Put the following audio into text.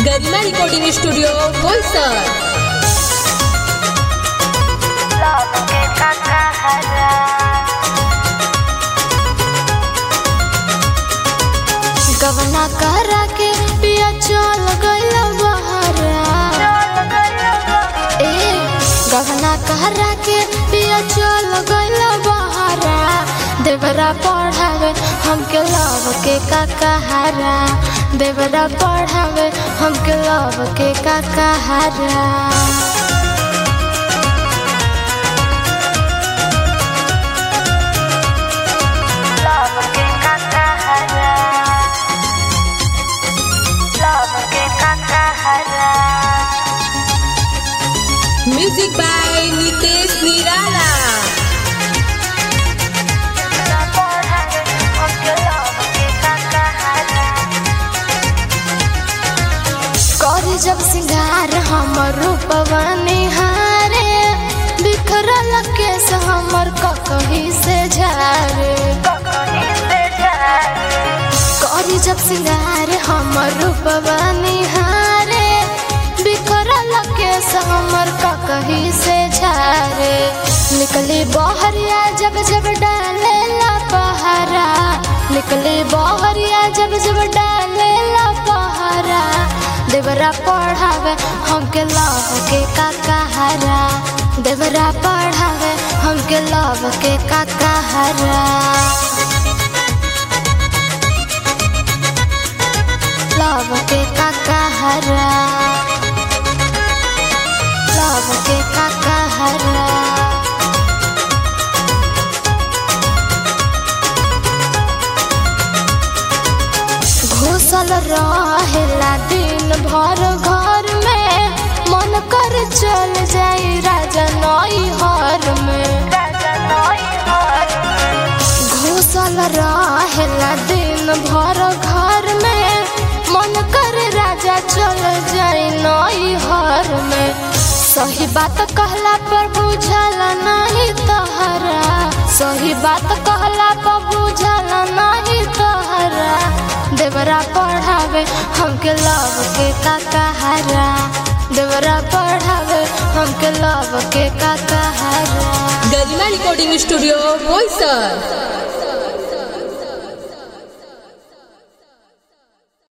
गरिमा recording studio Boisar love के ककहरा गवना करा के पिया चल गइल बहरा ए गवना करा के पिया चल गइल बहरा देवरा पढ़ावे हमके लव के काकहारा देवरा पढ़ावे हमके लव के काकहारा लव के ककहरा लव के ककहरा म्यूजिक बाय नितेश निराला करी जब सिंगार हमर रूपवा निहारे बिखरल केस हमर ककही से झारे करी जब सिंगार हमर रूपवा निहारे बिखरल केस हमर ककही से झारे निकली बहरिया जब जब डाले ला पहरा निकली बहरिया जब जब डाले ला पहरा देवरा पढ़ावे हमके लव के काकहारा देवरा पढ़ावे हमके लव के काकहारा लव के काकहारा लव के काकहारा घुसल रहेला दिन भर घर में मन कर चल जाई राजा नई हर में घुसल रहेला दिन भर घर में मन कर राजा चल जाई नई हर में सही बात कहला पर बुझल नहीं तहरा सही बात कहला पर बुझल नहीं तहरा देवरा पढ़ावे हमके लव के काकहारा देवरा पढ़ावे हमके लव के काकहारा गरिमा रिकॉर्डिंग स्टूडियो बोईसर